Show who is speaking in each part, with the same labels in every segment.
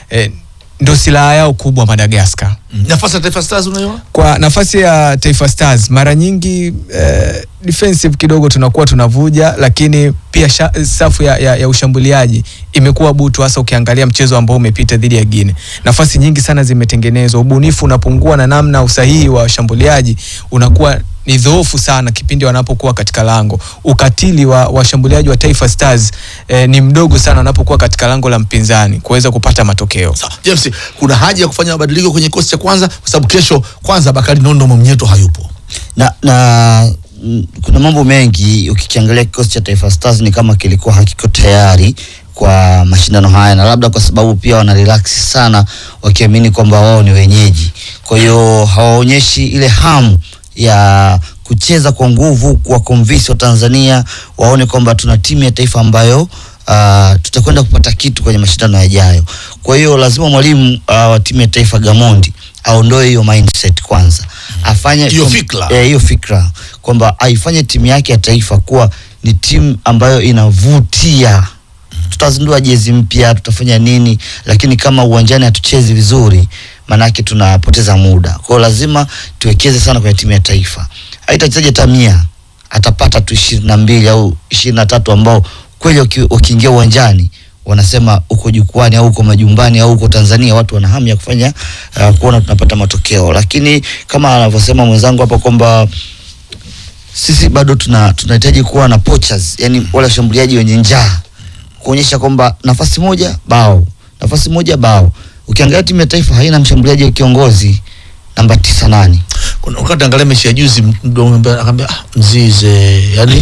Speaker 1: eh, ndo silaha yao kubwa Madagascar.
Speaker 2: nafasi ya Taifa Stars unaiona
Speaker 1: Kwa nafasi ya Taifa Stars mara nyingi eh, defensive kidogo tunakuwa tunavuja, lakini pia sha, safu ya, ya, ya ushambuliaji imekuwa butu, hasa ukiangalia mchezo ambao umepita dhidi ya Guinea. Nafasi nyingi sana zimetengenezwa, ubunifu unapungua na namna usahihi wa washambuliaji unakuwa ni dhoofu sana kipindi wanapokuwa katika lango. Ukatili wa washambuliaji wa Taifa Stars eh, ni mdogo sana wanapokuwa katika lango la mpinzani kuweza kupata matokeo.
Speaker 2: Sawa, James, kuna haja ya kufanya mabadiliko kwenye kikosi cha kwanza kwa sababu kesho kwanza Bakari Nondo Mwamnyeto hayupo.
Speaker 3: na, na mm, kuna mambo mengi ukikiangalia kikosi cha Taifa Stars ni kama kilikuwa hakiko tayari kwa mashindano haya, na labda kwa sababu pia wana relax sana wakiamini kwamba wao ni wenyeji, kwa hiyo hawaonyeshi ile hamu ya kucheza kwa nguvu, kuwa convince wa Tanzania waone kwamba tuna timu ya taifa ambayo uh, tutakwenda kupata kitu kwenye mashindano yajayo. Kwa hiyo lazima mwalimu uh, wa timu ya taifa Gamondi aondoe hiyo mindset kwanza, afanye
Speaker 2: Hiyo
Speaker 3: kwam-
Speaker 2: fikra.
Speaker 3: eh, hiyo fikra kwamba aifanye timu yake ya taifa kuwa ni timu ambayo inavutia. Tutazindua jezi mpya, tutafanya nini, lakini kama uwanjani hatuchezi vizuri, maanake tunapoteza muda. Kwa hiyo lazima tuwekeze sana kwenye timu ya taifa. Haitachezaji hata mia, atapata tu ishirini na mbili au ishirini na tatu ambao kweli waki- wakiingia uwanjani wanasema uko jukwani au uko majumbani au uko Tanzania, watu wana hamu ya kufanya uh, kuona tunapata matokeo, lakini kama anavyosema mwenzangu hapa kwamba sisi bado tuna tunahitaji kuwa na poachers, yani wale washambuliaji wenye njaa, kuonyesha kwamba nafasi moja bao, nafasi moja bao. Ukiangalia timu ya taifa haina mshambuliaji wa kiongozi namba tisa nani
Speaker 2: Kuna wakati angalia mechi ya juzi mdogo akamwambia ah, mzize yani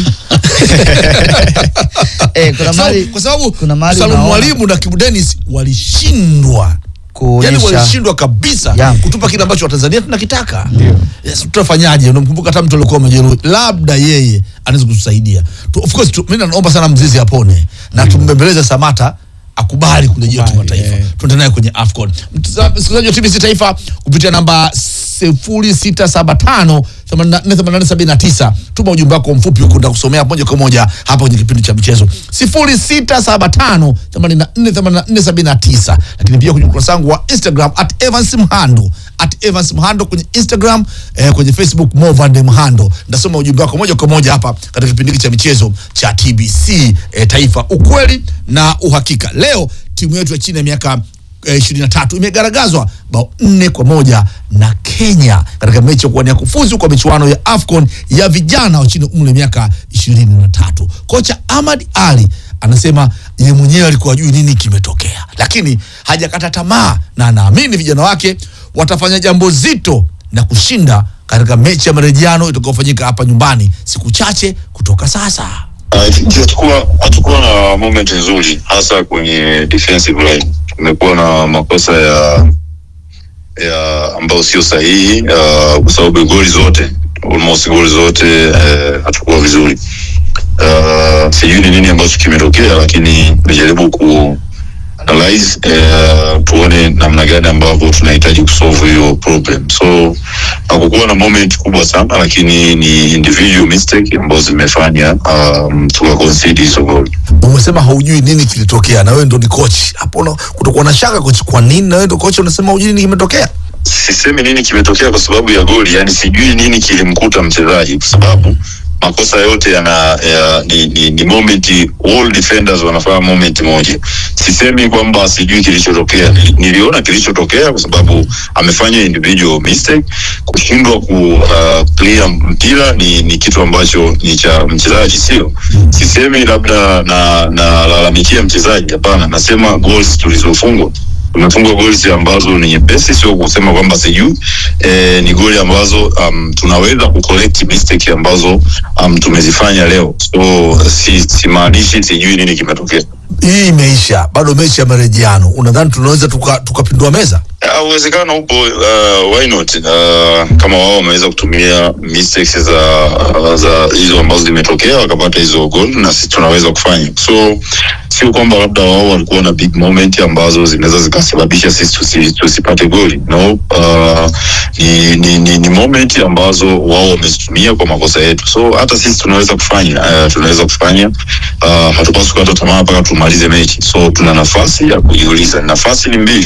Speaker 3: eh, kuna
Speaker 2: Sababu-
Speaker 3: mali
Speaker 2: kwa sababu
Speaker 3: kuna mahali
Speaker 2: Salum
Speaker 3: unaona
Speaker 2: Mwalimu na Kibu Dennis walishindwa yani
Speaker 3: kuonyesha
Speaker 2: walishindwa kabisa
Speaker 3: Yeah.
Speaker 2: kutupa kile ambacho Watanzania tunakitaka. Yes, tutafanyaje? Unamkumbuka hata mtu alikuwa amejeruhi, labda yeye anaweza kutusaidia. Tu, of course tu, mimi naomba sana Mzizi apone na tumbembeleze Samata akubali kurejea timu ya
Speaker 1: Akubali,
Speaker 2: taifa.
Speaker 1: eh.
Speaker 2: Tuende naye kwenye AFCON. Mtazam- Msikilizaji wa TBC Taifa kupitia namba 0675 8479 tuma ujumbe wako mfupi huko nitakusomea moja kwa moja hapa kwenye kipindi cha michezo 0675 8479 lakini pia kwenye ukurasa wangu wa Instagram at Evans Mhando at Evans Mhando kwenye Instagram eh, kwenye Facebook Movande Mhando nitasoma ujumbe wako moja kwa moja hapa katika kipindi hiki cha michezo cha TBC eh, Taifa ukweli na uhakika leo timu yetu ya chini ya miaka ishirini na tatu imegaragazwa bao nne kwa moja na Kenya katika mechi ya kuwania kufuzu kwa michuano ya AFCON ya vijana wa chini ya umri wa miaka ishirini na tatu. Kocha Ahmad Ali anasema yeye mwenyewe alikuwa ajui nini kimetokea, lakini hajakata tamaa na anaamini vijana wake watafanya jambo zito na kushinda katika mechi ya marejeano itakayofanyika hapa nyumbani siku chache kutoka sasa.
Speaker 4: Uh, hatukuwa hatukuwa na moment nzuri hasa kwenye defensive line. Tumekuwa na makosa ya ya ambayo sio sahihi uh, kwa sababu goli zote almost goli zote uh, hatukuwa vizuri. Uh, sijui ni nini ambacho kimetokea, lakini nimejaribu ku analyze uh, tuone namna gani ambavyo tunahitaji kusolve hiyo problem. So hakukuwa na moment kubwa sana, lakini ni individual mistake ambazo zimefanya um, tuka concede hizo goli.
Speaker 2: umesema haujui nini kilitokea na wewe ndo ni coach hapo una- kutakuwa na shaka coach kwa nini na wewe ndo coach unasema hujui nini kimetokea
Speaker 4: Sisemi nini kimetokea kwa sababu ya goli, yani sijui nini kilimkuta mchezaji, kwa sababu makosa yote yana ya, ni, ni, ni moment, all defenders wanafanya moment moja. Sisemi kwamba sijui kilichotokea, Nili- niliona kilichotokea kwa sababu amefanya individual mistake. Kushindwa ku uh, clear mpira ni, ni kitu ambacho ni cha mchezaji, sio sisemi labda na nalalamikia mchezaji, hapana, nasema goals tulizofungwa tumefungwa goli ambazo ni nyepesi, sio kusema kwamba sijui e, ni goli ambazo um, tunaweza kucorrect mistake ambazo um, tumezifanya leo, so si simaanishi sijui nini kimetokea.
Speaker 2: hii imeisha bado mechi ya marejeano unadhani tunaweza tuka- tukapindua meza
Speaker 4: Ah, uwezekano upo uh, why not uh, kama wao wameweza kutumia mistakes za za hizo ambazo zimetokea wakapata hizo goal na sisi tunaweza kufanya so sio kwamba labda wao walikuwa na big moment ambazo zinaweza zikasababisha sisi tusi, tusipate goli no uh, ni, ni, ni, ni moment ambazo wao wamezitumia kwa makosa yetu so hata sisi tunaweza kufanya uh, tunaweza kufanya uh, hatupaswi kukata tamaa mpaka tumalize mechi so tuna nafasi ya kujiuliza nafasi ni mbili